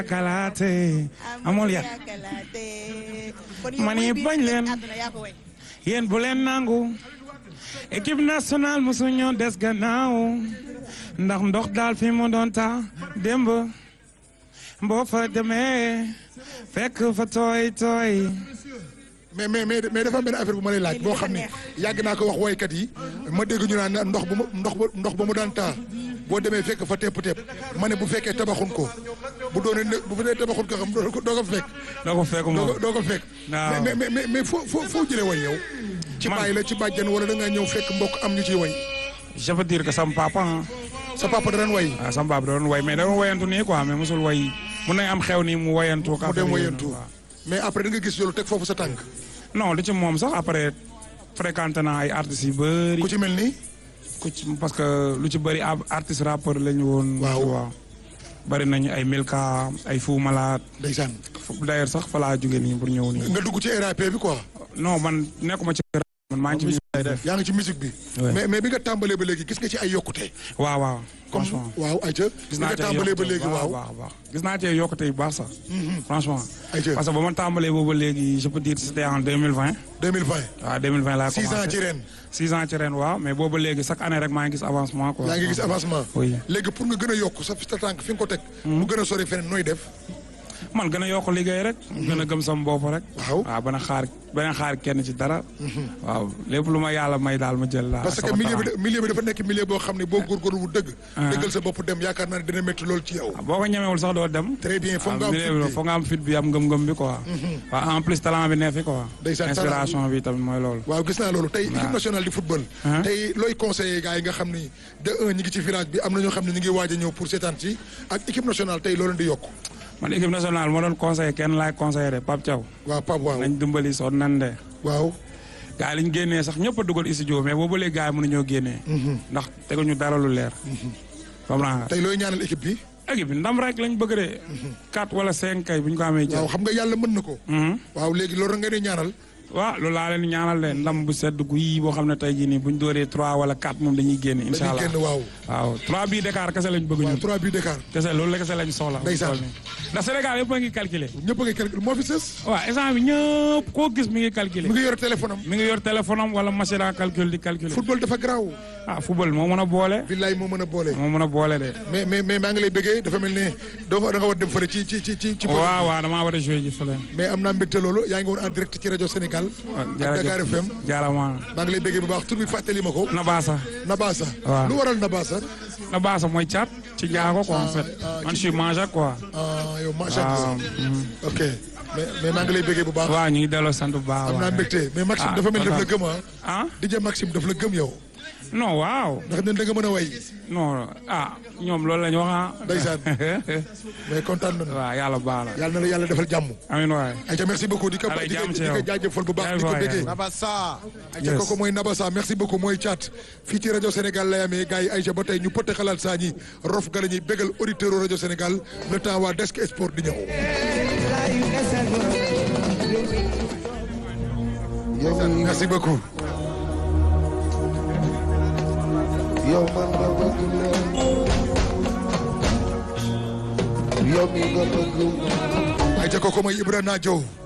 kalaate amul ya man yi bañ leen yéen bu leen nangu équipe nationale mosu ñoo des gannaaw ndax ndox daal fi mu doon taa démb boo fa demee fekk fa tooy tooy mais mais mais mais dafa am benn affaire bu ma lay laaj boo xam ne yàgg naa ko wax woykat yi ma dégg ñu naan ndox bu ma ndox ba ndox ba mu daan taa boo demee fekk fa tepp tepp ma ne bu fekkee tabaxun ko bu doonee ne bu fekkee tabaxun ko xam doo ko doo ko fekk. doo ko fekk doo moom ko doo ko fekk. waaw mais mais mais mais foo foo foo jëlee way yow. ci Man- bàyyi la ci bàjjan wala da ngaa ñëw fekk mbokk am ñu ciy way. je veux dire que sama papa ah sa papa da daan way. waaw sama papa da doon way mais da doon wayantu nii quoi mais mosul way mun nañ am xew nii mu wayantu. mu dem wayantu mais après da nga gis loolu teg foofu sa tànk. non du ci moom sax après fréquenté naa ay artistes yu bëri. ku ci mel ni. ku ci parce que lu ci bëri ab artiste rappeur lañu woon. Waaw. tu vois. bëri nañu ay Milka ay Fou Malade. ndeysaan d'ailleurs sax fa laa jóge nii pour ñëw nii. nga dugg ci RAP bi quoi. non man nekkuma ci rap, man maa ngi ci musique lay def. yaa ngi ci musique bi. Ouais. mais mais bi nga tàmbalee ba léegi gis nga ci ay yokkute. waaw waaw. comme franchement waaw ayca. gis bi naa nga cee tàmbalee ba yokkute léegi bu baax a waaw. baax a baax. gis naa cee yokkute yu baax sax. franchement. ayca parce que ba ma tàmbalee boobu léegi je peux dire c'était en 2020. 2020. waaw 2020 laa six commencé ans ci ren. six ans ci ren waaw mais boobu léegi chaque année rek maa ngi gis avancement quoi. yaa ngi gis avancement. oui léegi pour nga gën a yokk sa sa tànk fi nga ko teg. mu gën a sori feneen nooy def. man gën a yokk liggéey rek. gën a gëm sama bopp rek. Waaw. waaw bana xaar bana xaar kenn ci dara. waaw lépp lu ma yàlla may daal ma jël la. parce que sama milieu bi talent. da- milieu bi dafa nekk milieu boo xam ne boo góorgóorlu bu dëgg. dëggal sa bopp dem yaakaar naa ne dina métti lool ci yow. boo ko ñemewul sax doo dem. très bien foog nga am milieu bi fit foog nga am fit bi am ngëm-ngëm bi quoi. waaw en plus talent bi ne fi quoi. Ndeysaan, talent inspiration bi tamit mooy loolu. waaw gis naa loolu tey équipe nationale di football. Hein? tey looy conseiller gars yi nga xam ni de un ñi ngi ci village bi am na ñoo xam ne ñu ngi waaj a ñëw pour seetaan ci ak équipe nationale tey loolu di yokk. man équipe nationale moo doon conseillé kenn laay conseillé de Pape Thiaw. waaw Pape waaw nañ dimbali soon nan de. waaw. gars yi liñ génnee sax ñëpp a dugal studio mais boobu léegi gars yi mënuñoo génnee. ndax teguñu dara lu leer. comprends nga. tey looy ñaanal équipe bi. équipe bi ndam rek lañ bëgg de. 4 wala 5 kay bu ñu ko amee jël. waaw xam nga yàlla mën na ko. Mhm. waaw léegi loolu nga di ñaanal. waaw loolu laa leen ñaanal leen ndam bu sedd gu yi boo xam ne tey jii nii bu ñu dooree 3 wala 4 moom dañuy génn incha dañuy allah génn waaw. waaw 3 bii Dakar kese lañ bëgg waaw ñun. 3 buts d'écart. kese loolu la kese lañ soxla. Ndeysaan. ndax Sénégal yëpp a ngi calculer. ñëpp a ngi calcul moo fi sës. waaw instant bi ñëpp koo gis mi ngi calculer. mi ngi yor téléphone am. mi ngi yor téléphone am wala machine à calcul di calculer. football dafa garaaw. ah football moo mën a boole. billaay moo mën a boole. moo mën a boole de. mais mais mais maa ngi lay bëggee dafa mel ne doo da nga war dem fële ci ci ci ci. ci waaw waaw damaa war a joué ji fële. mais am naa mbégte loolu yaa ngi woon en direct ci rajo Sénégal. ak Dakar FM. jaarama maa ngi lay bëggee bu baax tur bi fàttali ma ko. Nabasa. Nabasa. Waaw. lu waral Nabasa. Nabasa mooy caat ci njaago quoi en fait. ah, man je suis mangeur quoi. ah yow macha waaw. allah. ok mais mais maa ngi lay bëggee bu baax. waaw ñu ngi delloo sant bu baax. am naa waaw. mbégte mais Maxime Ah, dafa mel ni daf la kontaan. gëm ah. ah DJ Maxime daf la gëm yow. non waaw. ndax nen da nga mën a way. non ah ñoom loolu la ñu wax ah. Ndeysaan. mais kontaan nañu. waaw yàlla baax la. yàlla na la yàlla defal jàmm. amiin waay. ayca merci beaucoup di ko Allez, di ko jàmm ci di ko yow. jaajëfal bu baax di ko Jaajëf waay, bëggee. Nabassa. ayca Yes. kooku mooy Nabassa merci beaucoup mooy Thiat fii ci rajo Sénégal lay amee gars yi ayca ba tey ñu pëtt xalaat saa ñi rof ga la ñuy bégal auditeur rajo Sénégal le temps waa desk sport di ñëw. merci beaucoup. yow man nga bëgg leen yow mi nga bëgg ayca kooku mooy Ibrahima Diop